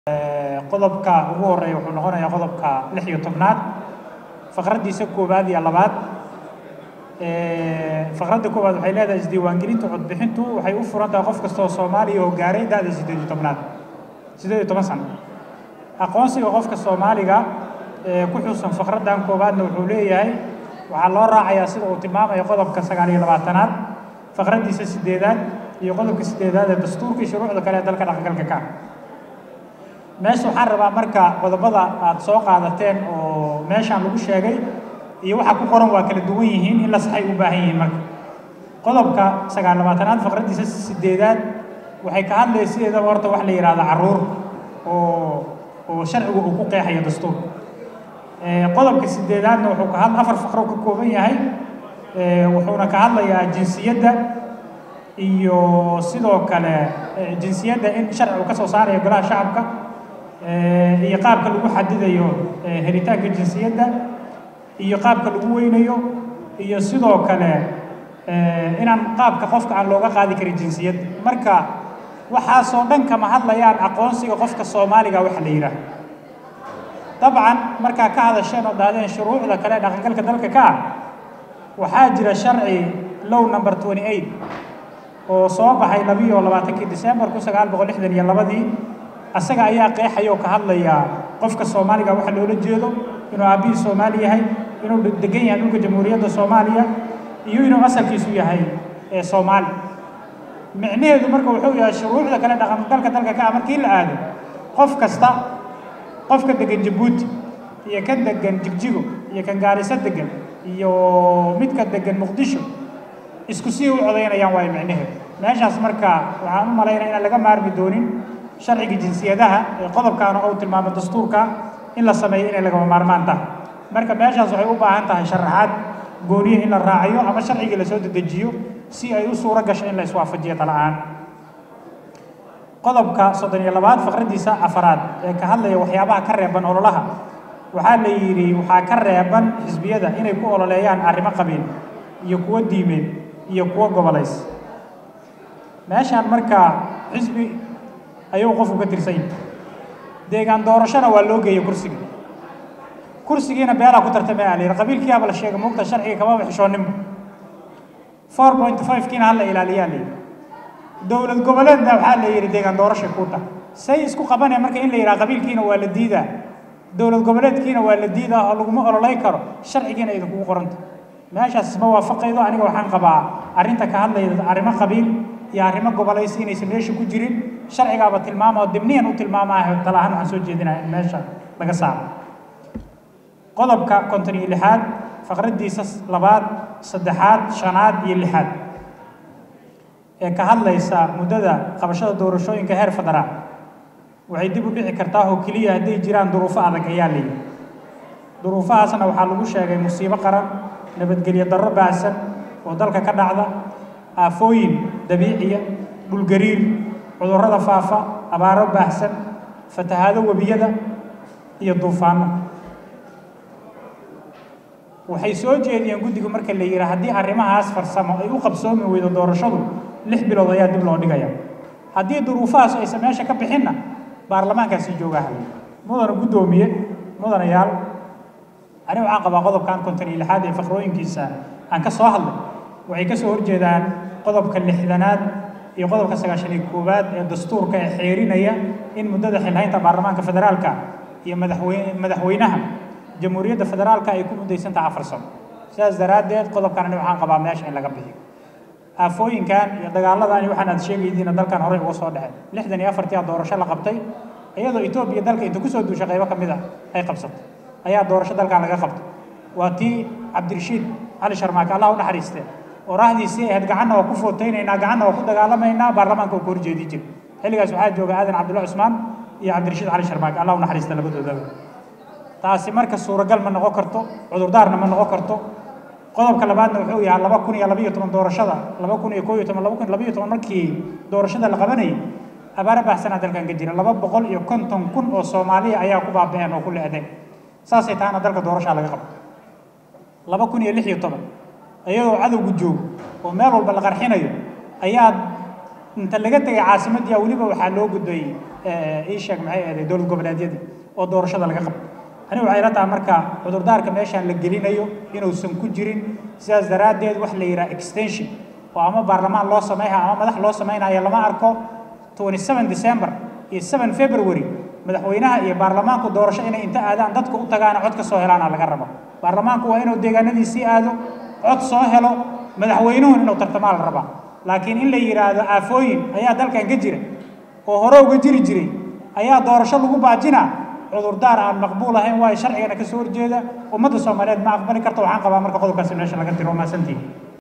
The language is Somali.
qodobka ugu horeeya wuxuu noqonayaa qodobka lix iyo tobnaad faqraddiisa koowaad iyo labaad faqradda koowaad waxay leedahay isdiiwaangelinta codbixintu waxay u furan tahay qof kasta oo soomaaliya oo gaaray da-da siddeed iyo tobnaad siddeed iyo toban sano aqoonsiga qofka soomaaliga ee ku xusan faqraddan koowaadna wuxuu leeyahay waxaa loo raacayaa sida uu tilmaamayo qodobka sagaal iyo labaatanaad faqraddiisa sideedaad iyo qodobka sideedaad ee dastuurka iyo shuruucda kale ee dalka dhaqangalka ka meesha waxaan rabaa marka qodobada aad soo qaadateen oo meeshaan lagu sheegay iyo waxa ku qoran waa kala duwan yihiin in la saxay u baahan yihiin marka qodobka sagaal labaatanaad faqraddiisa sideedaad waxay ka hadlaysa sideedaba horta wax la yidhahda caruur oo oo sharcigu uu ku qeexayo dastuurka qodobka sideedaadna wuxuu ka had afar faqro ka kooban yahay wuxuuna ka hadlayaa jinsiyadda iyo sidoo kale jinsiyadda in sharcigu ka soo saarayo golaha shacabka iyo qaabka lagu xadidayo helitaanka jinsiyadda iyo qaabka lagu weynayo iyo sidoo kale inaan qaabka qofka aan looga qaadi karin jinsiyadda marka waxaasoo dhan kama hadlayaan aqoonsiga qofka soomaaliga waxa la yidhaah dabcan markaa ka hadasheen oo dhahdeen shuruucda kale dhaqangalka dalka ka ah waxaa jira sharci low number twenty eight oo soo baxay labiyo labaatankii december kun sagaal boqol lixdan iyo labadii asaga ayaa qeexaya oo ka hadlaya qofka soomaaliga waxa loola jeedo inuu aabbihii soomaali yahay inuu degan yahay dhulka jamhuuriyadda soomaaliya iyo inuu asalkiisu yahay ee soomaali micnaheedu marka wuxuu yahay shuruucda kale dhaqangalka dalka ka ah markii la aado qof kasta qofka degan jabuuti iyo kan degan jigjigo iyo kan gaariso degan iyo midka degan muqdisho isku sii u codaynayaan waayo micnaheedu meeshaas marka waxaan u malaynaya inaan laga maarmi doonin sharciga jinsiyadaha ee qodobkaana uu tilmaamo dastuurka in la sameeyo inay lagama maarmaan tahay marka meeshaas waxay u baahan tahay sharaxaad gooniya in la raaciyo ama sharcigii lasoo dedejiyo si ay u suuro gasho in la iswaafajiyo tala-aan qodobka soddon iyo labaad faqraddiisa afaraad ee ka hadlaya waxyaabaha ka reeban ololaha waxaa la yidhi waxaa ka reeban xisbiyada inay ku ololeeyaan arrimo qabiil iyo kuwo diimeed iyo kuwo gobolays meeshaan marka xisbi ayuu qofku ka tirsan yahay deegaan doorashona waa loo geeyey kursiga kursigiina beelaa ku tartamay aa la yidhi qabiilkiyaaba la sheegay muugta sharciga kamaba xishooninba four point five kiina hala ilaaliyaa la yidhi dowlad goboleedna waxaa la yidhi deegaan doorashay kuu tahay say isku qabanaya marka in la yidhaha qabiilkiina waa la diidaa dowlad goboleedkiina waa la diidaa oo laguma ololay karo sharcigiina idinkugu qoranta meeshaas isma waafaqaydo aniga waxaan qabaa arrinta ka hadlayda arrimo qabiil iyo arrimo gobolaysi inaysan meesha ku jirin sharcigaaba tilmaama oo dibniyan u tilmaamaayo talahaan waxaan soo jeedinaya in meesha laga saaro qodobka konton iyo lixaad faqraddiisa labaad saddexaad shanaad iyo lixaad ee ka hadlaysa muddada qabashada doorashooyinka heer federaal waxay dib u dhici kartaa oo keliya hadday jiraan duruufo adag ayaa layidhi duruufahaasna waxaa lagu sheegay musiibo qaran nabadgelyo darro baahsan oo dalka ka dhacda aafooyin dabiiciya dhulgariir cudurrada faafa abaaro baahsan fatahaado webiyada iyo duufaano waxay soo jeediyeen guddigu marka la yidhi haddii arrimahaas farsamo ay u qabsoomi weydo doorashadu lix bilood ayaa dib loo dhigaya haddii duruufahaas aysan meesha ka bixinna baarlamaankaasi joogaa halay mudana guddoomiye mudanayaal aniga waxaan qabaa qodobkan konton iyo lixaad ee faqrooyinkiisa aan ka soo hadlay waxay ka soo horjeedaan qodobka lixdanaad iyo qodobka sagaashan iyo koowaad ee dastuurka ee xeerinaya in muddada xilhaynta baarlamaanka federaalka iyo madaxweyne madaxweynaha jamhuuriyadda federaalka ay ku muddaysantaha afar sano sidaas daraaddeed qodobkan aniga waxaan qabaa meesha in laga bixiyo aafooyinkan iyo dagaaladan iyo waxaan aad sheegaydiina dalkan horey uga soo dhexay lixdan iyo afartii a doorasho la qabtay iyadoo etoobiya dalka inta kusoo duushay qaybo ka mid a ay qabsatay ayaa doorasho dalkan laga qabtay waa tii cabdirashiid cali sharmaake allah u naxariistee oraahdiisii ahayd gacanna waa ku footaynaynaa gacanna waa ku dagaalamaynaa baarlamaanka uu ka horjeedi jira xilligaas waxaa jooga aadan cabdulla cusmaan iyo cabdirashiid cali sharmaake allah u naxariista labadoodaba taasi marka suuragal ma noqon karto cudurdaarna ma noqon karto qodobka labaadna wuxuu yahay laba kun iyo labayo toban doorashada laba kun iyo koo iyo toban laba kun labayo toban markii doorashada la qabanayay abaaro baahsanaa dalkan ka jira laba boqol iyo konton kun oo soomaaliya ayaa ku baaba'een oo ku le'deen saasay tahana dalka doorashaa laga qabo laba kun iyo lix iyo toban iyadoo cadowgu joogo oo meel walba la qarxinayo ayaa inta laga tegay caasimadii weliba waxaa loo gudbayey ii sheeg maxay ahayd dowlad goboleedyadii oo doorashada laga qabto anigu waxay la tahay marka cudurdaarka meeshaan la gelinayo inuusan ku jirin sidaas daraaddeed wax la yidhaha extension oo ama baarlamaan loo samaynayo ama madax loo samaynayo lama arko 27 december iyo 7 february madaxweynaha iyo baarlamaanku doorasho inay inta aadaan dadka u tagaana cod ka soo helaana laga rabo baarlamaanku waa inuu deegaanadiisii aado cod soo helo madaxweynuhu inuu tartamaa la rabaa laakiin in la yidhaahdo aafooyin ayaa dalkan ka jira oo hore uga jiri jiray ayaa doorasho lagu baajinaa cudurdaar aan maqbuul ahayn waayo sharcigana ka soo horjeeda ummadda soomaaliyeed ma aqbali karto waxaan qabaa marka qodobkaasi meesha laga tiro maasantiin